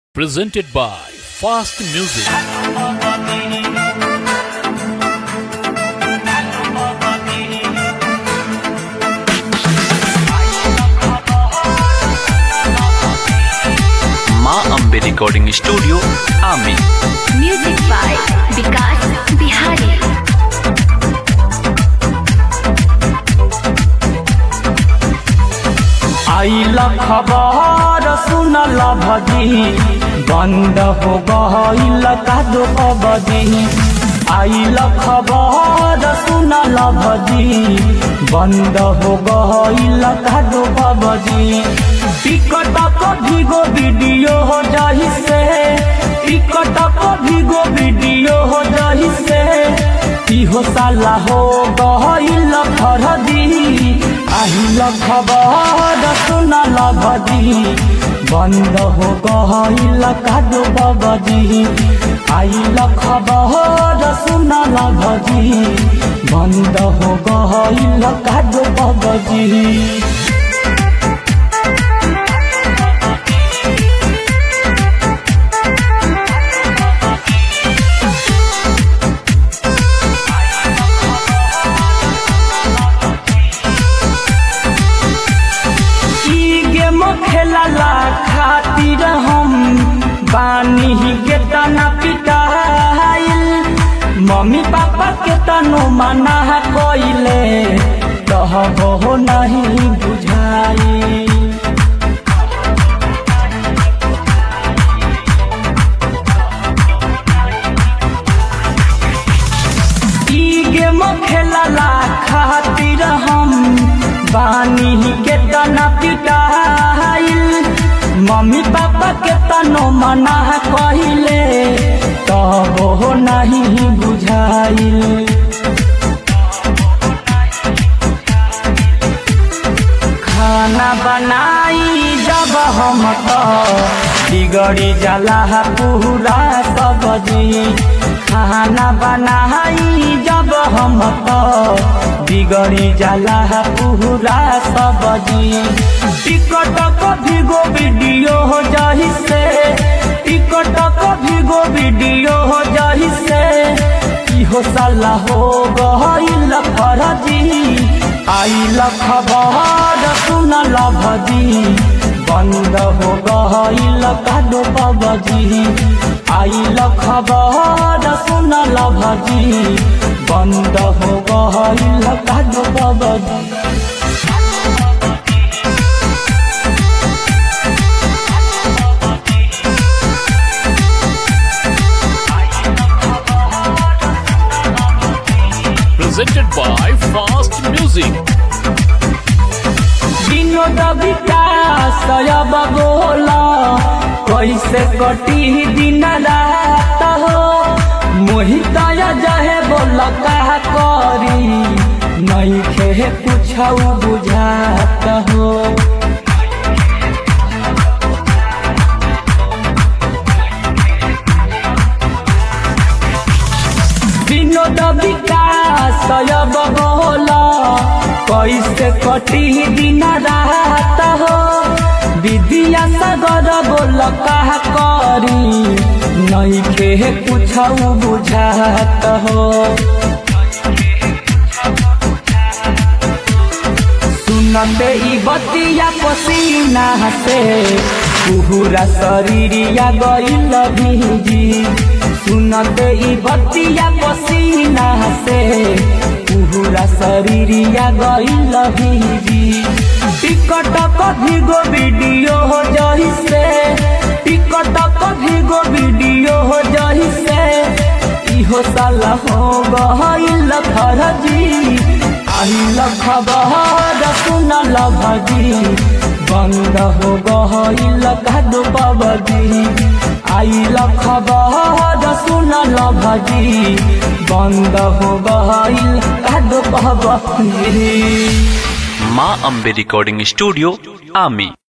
presented by Fast Music. Maa Ambe recording studio आमी Music by Vikas Bihari. आइल खबर सुनल भजी बंद हो गईल कादो अबजी आइल खबर सुनल भजी बंद हो गईल कादो अबजी टिकट को भीगो वीडियो हो जाही से टिकट को भीगो वीडियो हो जाही से इहो साला हो गईल फरदी আহিল খবর শুনাল ভজি বন্ধ হো গহিল কাদু বগজি আইল খবর শুনাল ভজি বন্ধ হো গহিল কাদু বগজি ई गेम खेलला खातिर हम बानी के तना पिटाइल मम्मी पापा के तनो मना कइले कहबो नहीं बुझाई ई गेम खेलला खातिर हम बानी के तना पिटाइल मम्मी पापा के तनो मना कहिले तब नहीं बुझाइल खाना बनाई जब हम तो बिगड़ी जाला पूरा सब्जी खाना बनाई जब हम तो बिगड़ी जाला पूरा सब्जी टिकट को भीगो वीडियो हो जाही से टिकट को भीगो वीडियो हो जाही से इहो साला हो गईल फरजी आइल खबर सुनल भजी बंद हो गईल कादो बबजी आइल खबर सुनल भजी बंद हो गईल कादो बबजी Presented by Fast Music. Vinod विकास अब बोला कैसे कटी दिन रात हो मोहित जहे बोल कहा करी नहीं खे कुछ बुझात हो विनोद विकास अब बोला कैसे कटी दिन रात हो विद्या सागर बोल कहा करी नहीं खे कुछ बुझात हो सुनते ई बतिया पसीना से पूरा शरीरिया गईल भीजी सुनते ई बतिया पसीना से पूरा शरीरिया गईल भीजी टिकट कभी गो वीडियो हो जही से टिकट कभी गो वीडियो हो जही से इहो साला हो गईल फरजी आइल खबर सुनल भजी बंद हो गईल कादो बबजी आइल खबर सुनल भजी बंद हो गईल कादो बबजी माँ अम्बे रिकॉर्डिंग स्टूडियो आमी